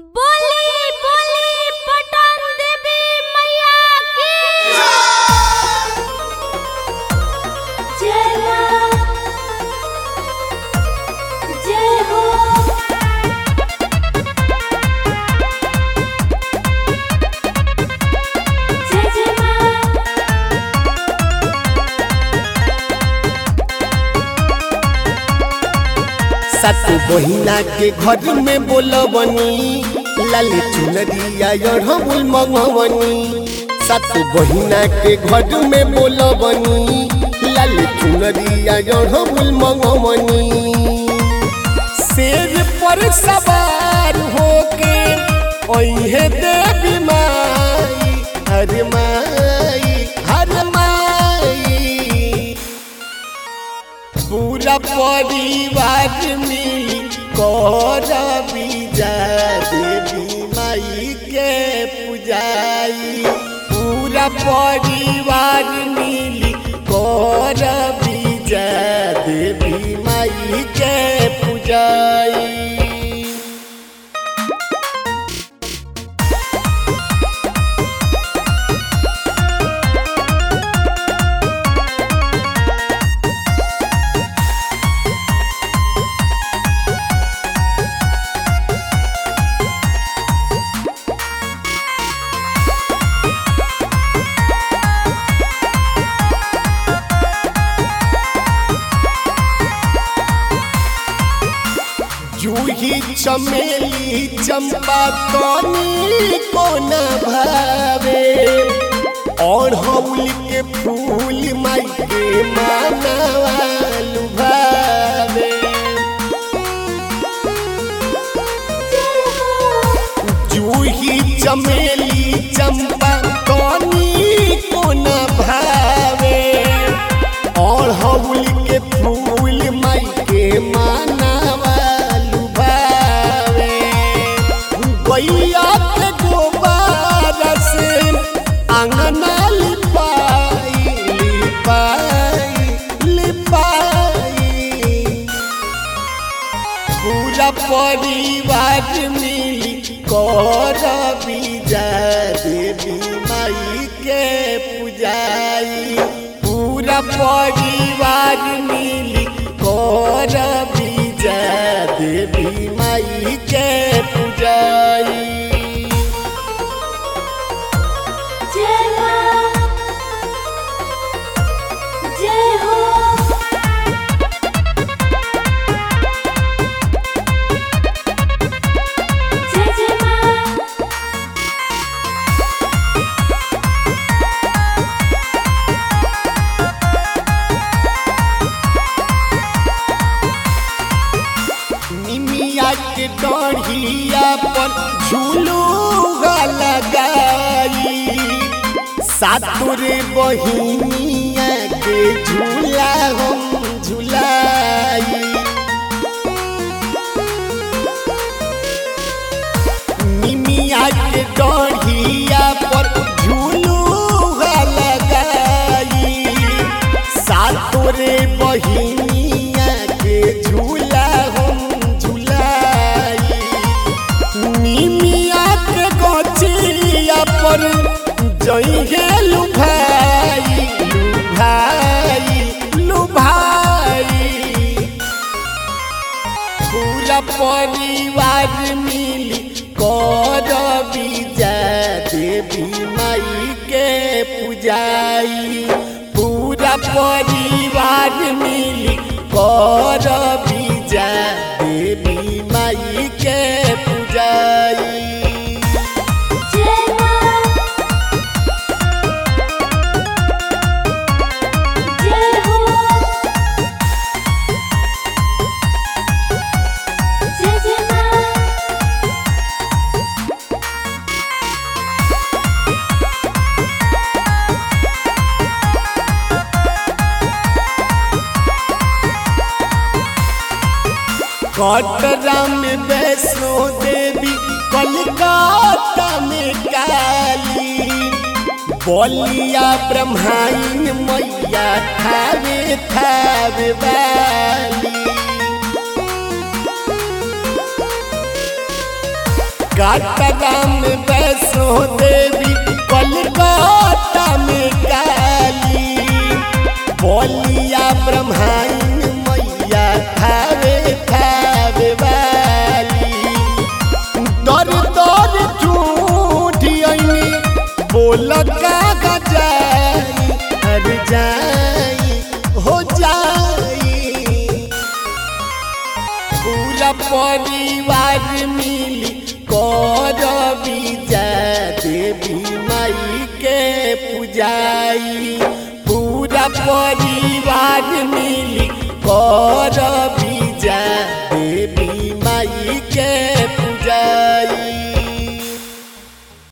बोली बोली पटन देवी मैया की जय मां जय हो जय जय मां सत बहिना के घर में बोलबनी लाल चुनरिया अढ़बुल मंगवनी सत बहिना के घर में बोलबनी लाल चुनरिया अढ़बुल मंगवनी शेर पर सवार होके ओहे देवी माई हर माई हर माई पूरा परिवार मिली कर बीजा देवी माई के पूजाई पूरा परिवार मिली कर बीजा देवी माई के पूजाई जूही चमेली चंपा कनी कोन भावे और हौल के फूल माई के मानवालु भावे जूही चमेली चंपा कनी कोन भावे और हौल के फूल माई के मानवालु भावे गैया के गोबर से अंगना लिपाई लिपाई लिपाई पूरा परिवार मिली कर बीजा देवी माई के पूजाई पूरा परिवार मिली कर बीजा देवी माई के पूजाई जय मां जय हो जय जय मां निमिया के डढ़िया पर झूलू लगाई सातुरे बहिनिया के झूला हम झूलाई निमिया के डढ़िया पर झूलू लगाई सातोरे बहिनिया के झूला हम झूलाई निमिया के गचिया पर जइहे लुभाई लुभाई लुभाई पूरा परिवार मिली कर बीजा देवी माई के पूजाई पूरा परिवार मिली कर बीजा देवी माई के पूजाई जय मां जय हो जय जय मां कटरा में वैष्णो देवी कलकत्ता में काली बलिया ब्रह्माइन मैया थावे थावे वाली कटरा में वैष्णो देवी कोलकाता में काली बोलिया ब्रह्माइन मैया थावे थावे वाली दर दर झूठियनी बोल का गजाई हर जाई हो जाई पूरा परिवार मिली कर बीजा देवी माई के पूजाई पूरा परिवार मिली कर